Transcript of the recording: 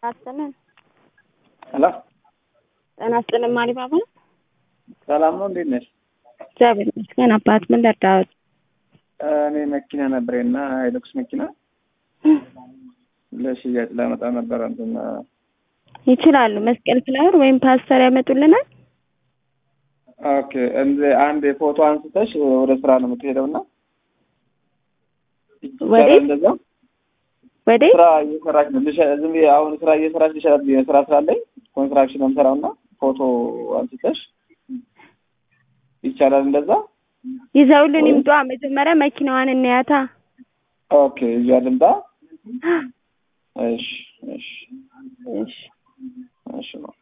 አስጥልን ሄሎ ጤና ይስጥልን ማሪባባ ሰላም ነው፣ እንዴት ነሽ? እግዚአብሔር ይመስገን አባት ምን ልርዳዎት እኔ መኪና ነበረና ሃይሉክስ መኪና ለሽያጭ ላመጣ ነበረ። እንትን ይችላሉ መስቀል ፍላወር ወይም ፓስተር ያመጡልናል ኦኬ፣ እንደ አንድ ፎቶ አንስተሽ ወደ ስራ ነው የምትሄደው እና ወዴት? እንደዛ ወዴ ስራ እየሰራች ነው። ልሸ- ዝም ብዬ አሁን ስራ እየሰራች ልሸራት ብዬ ስራ ስላለኝ ኮንስትራክሽን ነው የምሰራው እና ፎቶ አንስተሽ ይቻላል እንደዛ? ይዘውልን ይምጧ መጀመሪያ መኪናዋን እናያታ ኦኬ፣ እያ ልምጣ? እሺ፣ እሺ፣ እሺ እሺ ነው